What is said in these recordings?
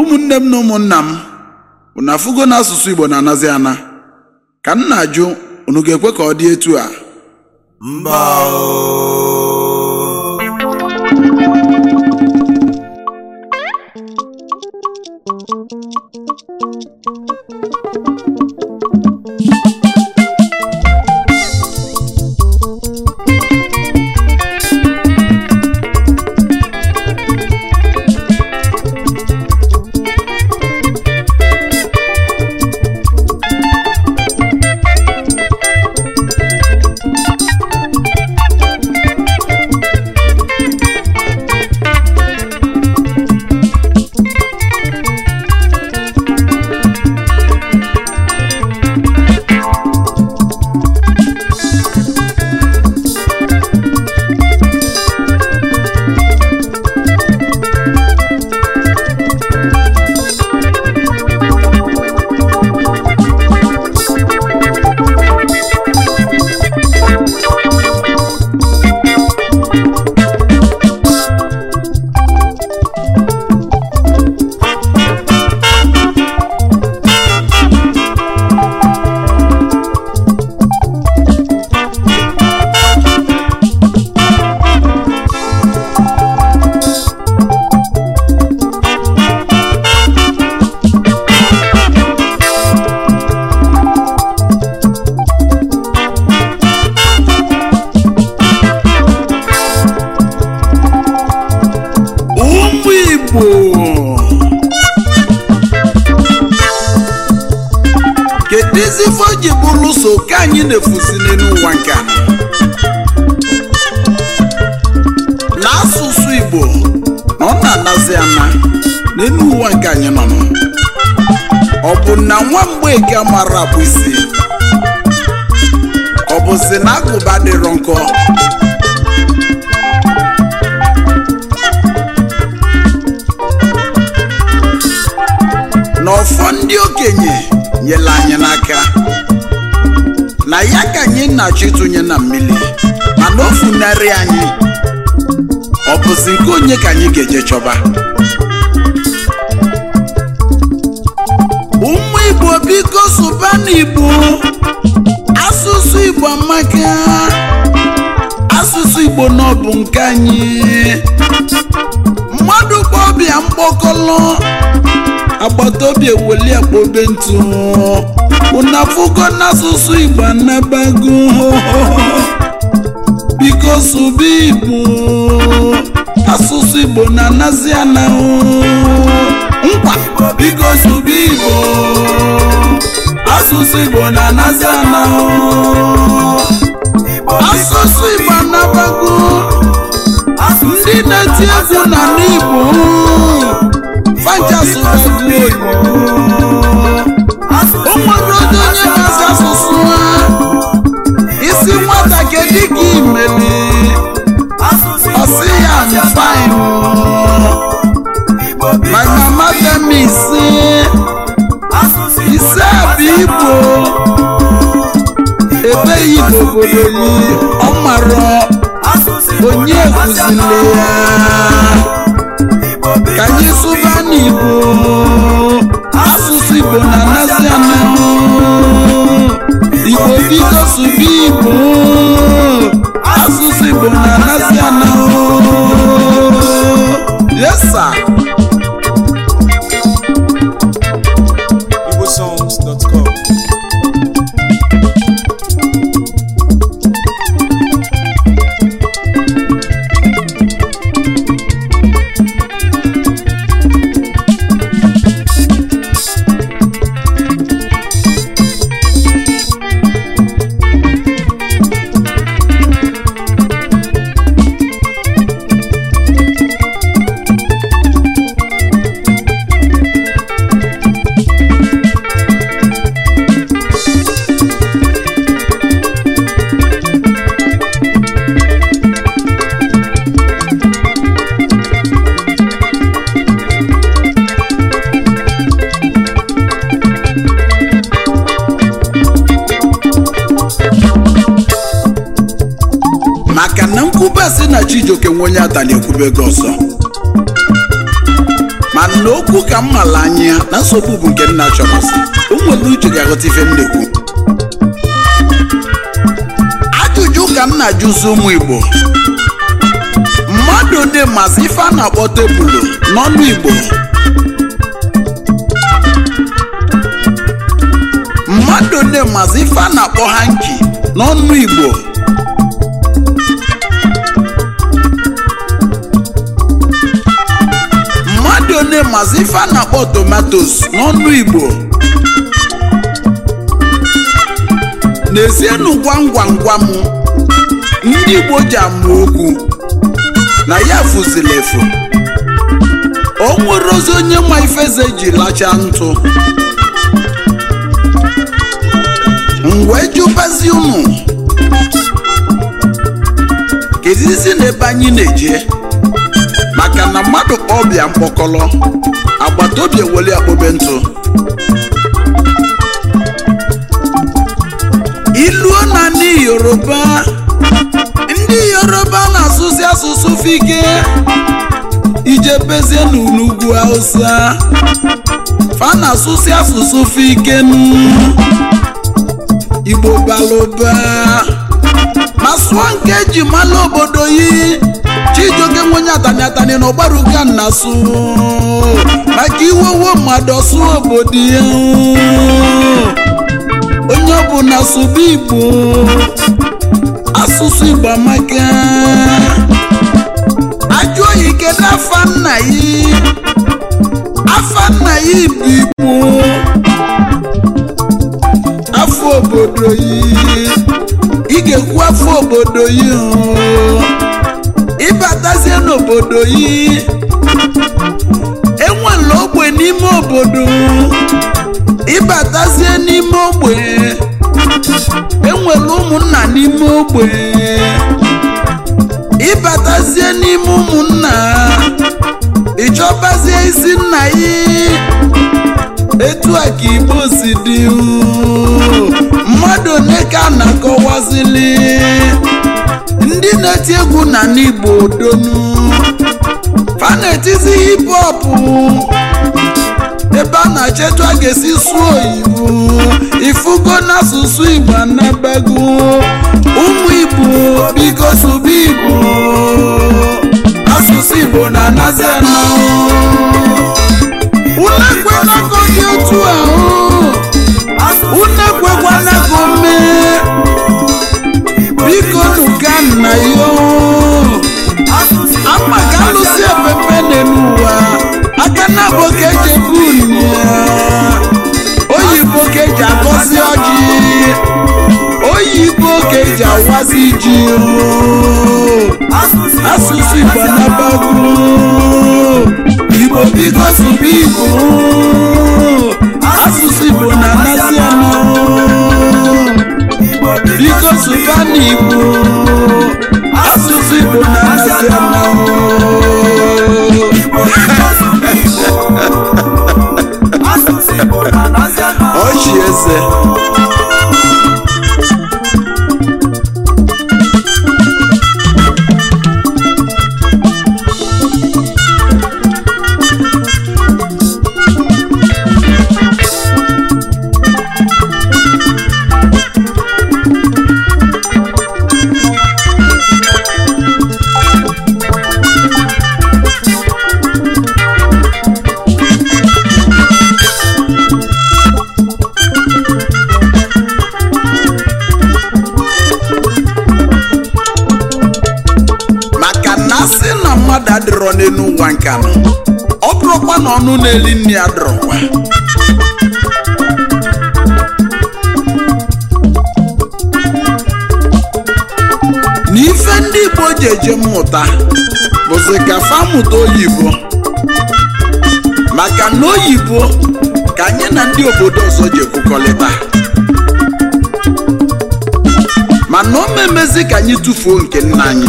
ụmụnne m na ụmụnna m unu afụgo na asụsụ igbo na-anazi ana ka m na-ajụ unu ga-ekwe ka ọ dị etu a mba o ụmụ igbo kedụzi ife o ji bụrụ so ka anyị na-efusi n'elu ụwa nke a n'asụsụ igbo na ọ na-anazi ana n'elu ụwa nke anyị nọ nọ. ọ bụ na nwa mgbeke mara bụ isi ọ bụzi na agụba dịrọ nkọ na ọfọ ndị okenye nyere anyị n'aka na ya ka anyị na-achọ ịtụnye na mmiri mana o funarị anyị ọ bụzi nke onye ka anyị ga-eje chọba ụmụ igbo biko sụba n'igbo asụsụ igbo amaka asụsụ igbo na ọ bụ nke anyị mmadụ kpọ ọbịa mkpọkọlọ agbata obi eweli akpobe ntụ unu afụgo n'asụsụ igbo anabago biko sụba igbo asụsụ igbo na-anazi anahụ nkwa biko sụba igbo asụsụ igbo na-anazi anahụ asụsụ igbo anabago ndị na-eti egwu na n'igbo fanchasụ oyibo ụmụnne onye onye na-asị asụsụ ha isi nwata kedu ka imeli ọsị ya I'm fine my mama tell me say ise bụ igbo ebeghị n'obodo yi ọ mara onye kụzili ya ka anyị sụba n'igbo asụsụ igbo na-anasị anahụ igbo biko sụba igbo asụsụ igbo na-anasị anahụ yesa igbosongs.com maka na nkwube si na chijioke nwe onye atali ekwube gị ọsọ mana na okwu ka m mala anya na nsogbu bụ nke nna chọrọsi ụmụelu uche ga-aghọta ife m na-ekwu ajụjụ ka m na-ajụzi ụmụ igbo mmadụ dị masị ife a na-akpọ tebụlụ n'ọnụ igbo mmadụ dị masị ife a na-akpọ hanki n'ọnụ igbo mmadụ one masị ife a na-akpọ tomatos n'ọnụ igbo n'ezienụ gwam gwam gwam ndị igbo ji amụ okwu na ya fụzili efu o nwere ozi onye ma ifeze ji lacha ntụ m wee jụbazi unu kezizi n'ebe anyị na-eje maka na mmadụ kpọọ ọbịa mkpọkọlọ agbata obi eweli akpobe ntụ iluo na ndị yoruba ndị yoruba na-asụsị asụsụ fike ijebezie n'ugwu hausa fa na-asụsị asụsụ fike igbo balụba ma sụọ nke eji mala obodo yi chijioke nwenye atani atani na ọgbaruka na sụ maka iwewo mmadụ ọsụ obodo ya onye ọbụla sụba igbo asụsụ igbo amaka ajụ oyi kedu afa nna yi afa nna yi bụ igbo afọ obodo yi ị ga-ekwu afọ obodo yi hụ ịbatazie n'obodo yi enwela ogbe n'ime obodo ịbatazie n'ime ogbe enwela ụmụnna n'ime ogbe ịbatazie n'ime ụmụnna ịchọbazie isi nna yi etu a ka igbo si dị mmadụ one ka a na-akọwazili ndị na-eti egwu na n'igbo donu fa na-etizi hip hop ebe a na-achetu a ga-esi sụọ oyibo ifugo n'asụsụ igbo anabago ụmụ igbo biko sụba igbo asụsụ igbo na-anazi anọ unu ekwenago dị otu ahụ unu ekwekwanako mee biko nuka nna yo ama ka alụsị epepe n'ụwa aka na bụ ka eji ebu ya oyibo ka eji agọzi ọjị oyibo ka eji awazi ji asụsụ igbo nabago igbo biko sụba igbo asụsụ igbo na-anasị anụ biko sụba n'igbo asụsụ igbo na-anasị anụ ọchị eze maka na asị na mmadụ adịrọ n'elu ụwa nke anọ ọ bụrụkwa na ọnụ na-eli nri adịrọkwa na ife ndị igbo ji eje mmụta bụzi ka fa mụta oyibo maka na oyibo ka anyị na ndị obodo ọzọ ji ekwukọrịta mana o memezi ka anyị tụfuo nke nna anyị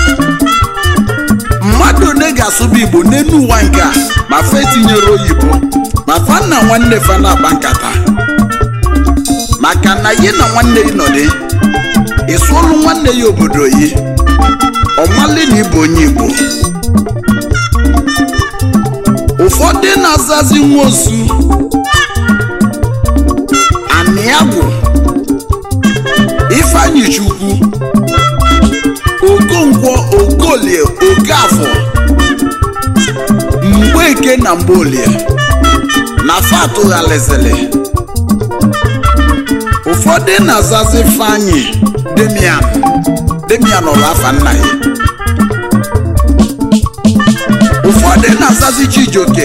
mmadụ one ga-asụba igbo n'elu ụwa nke a ma fa etinyere oyibo ma fa na nwanne fa na-akpa nkata maka na yi na nwanne yi nọdị ịsụọlụ nwanne ya obodo yi ọmali na ịbụ onye igbo ụfọdụ ụfọdụ na-azazi nwosu aniagwụ ifeanyi chukwu okonkwo okolie okafọ mgbeke na mgbolie na fatụghalizili ụfọdụ na-azazi ifeanyi demian demian ọrụ afa nna ya ụfọdụ na-azazi chijioke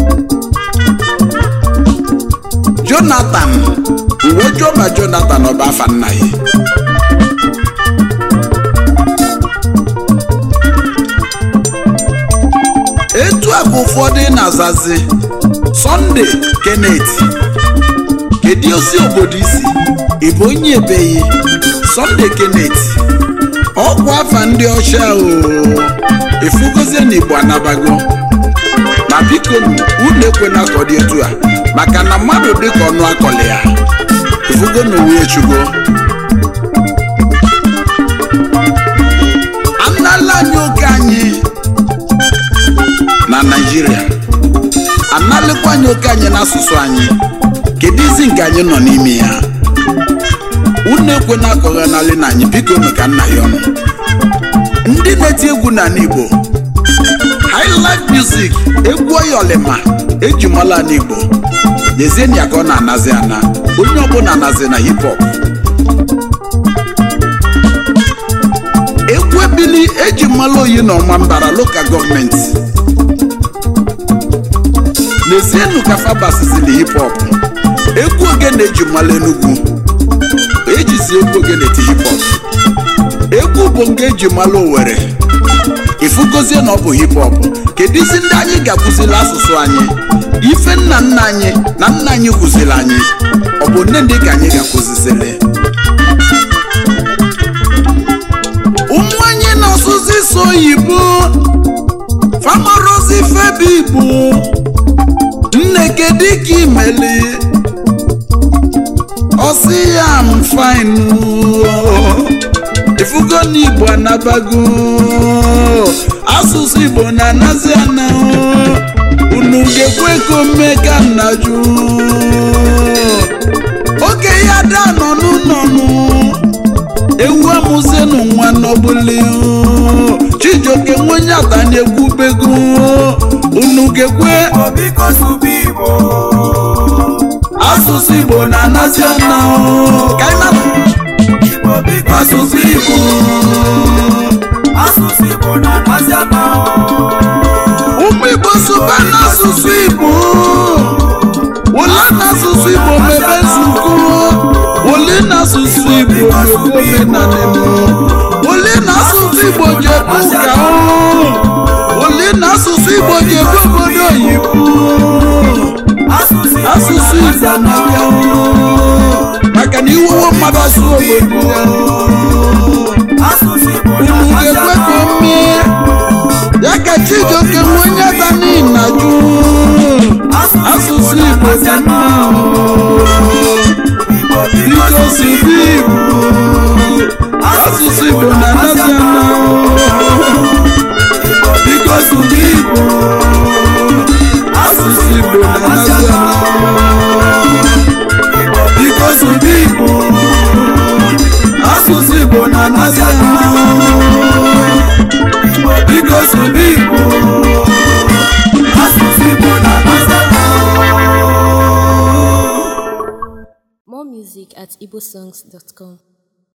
jonathan uwejuo ma jonathan ọba afa nna ya etu a ka ụfọdụ na-azazi sọnde kenneth kedu ozi obodo isi ịbụ onye ebeghị sọnde kenneth ọkwa afa ndị ọcha o efugozie na igbo anabago ma biko unu ekwena ka ọ dị etu a maka na mmadụ dịka ọnụ akọli ya efugo na owu echugo anala anyị oke anyị na naijiria analịkwa anyị oke anyị n'asụsụ anyị kedu izi nke anyị nọ n'ime ya unu ekwena ka ọghanalị na anyị biko nụ ka nna ya ọnụ ndị na-eti egwu n'ala igbo highlife music egwu oyolima eji mala n'igbo lezienụ ya ka ọ na-anazi ana onye ọbụla anazi na hip hop egwu ebili eji mmalụ oyi na ọma mbara lokal gọọmenti lezienụ ka fabasizili hip hop egwu ogene eji mmalụ enugwu ejizi egwu ogene eti hip hop egwu bụ nke eji mmalụ owere ifugozie na ọ bụ hip hop kedu isi ndị anyị ga-akụzili asụsụ anyị ife nna nna anyị na nna anyị kụziri anyị ọ bụ nne ndị ka anyị ga-akụzizili ụmụ anyị na-asụzi isi oyibo famarozi febe igbo nne kedu ka imeli ọsị ya m fine ifugo na igbo anabago asụsụ igbo na-anazi ana unu ga-ekwe ka mmega nnaju oge ya da nọ n'ụlọnụ ewu amụzienụ nwa n'ọbụli chijioke nwenye atanye egwu bego unu ga-ekwe biko sụba igbo asụsụ igbo na-anazi ana ka anyị na- igbo biko asụsụ igbo asụsụ igbo na-amasị ama ụmụ igbo sụba n'asụsụ igbo ole n'asụsụ igbo mebe nzukọ ole n'asụsụ igbo mebe omenala ole n'asụsụ igbo ji ebu ụka ole n'asụsụ igbo ji ebu obodo oyibo asụsụ asụsụ igbo na-abịa maka na iwewo mmadụ asụ obodo ya asụsụ igbo unu na-amasị ga-ekwe ka o mee ya ka chijioke nwe onye dani na jụ asụsụ igbo dị mma igbo biko biko sụrụ igbo asụsụ igbo na-anazi ana biko sụrụ igbo asụsụ igbo na-anazi ana biko sụrụ igbo asụsụ igbo na-anazi ana biko sụrụ igbo asụsụ igbo na-amasị ama More music at igbosongs.com.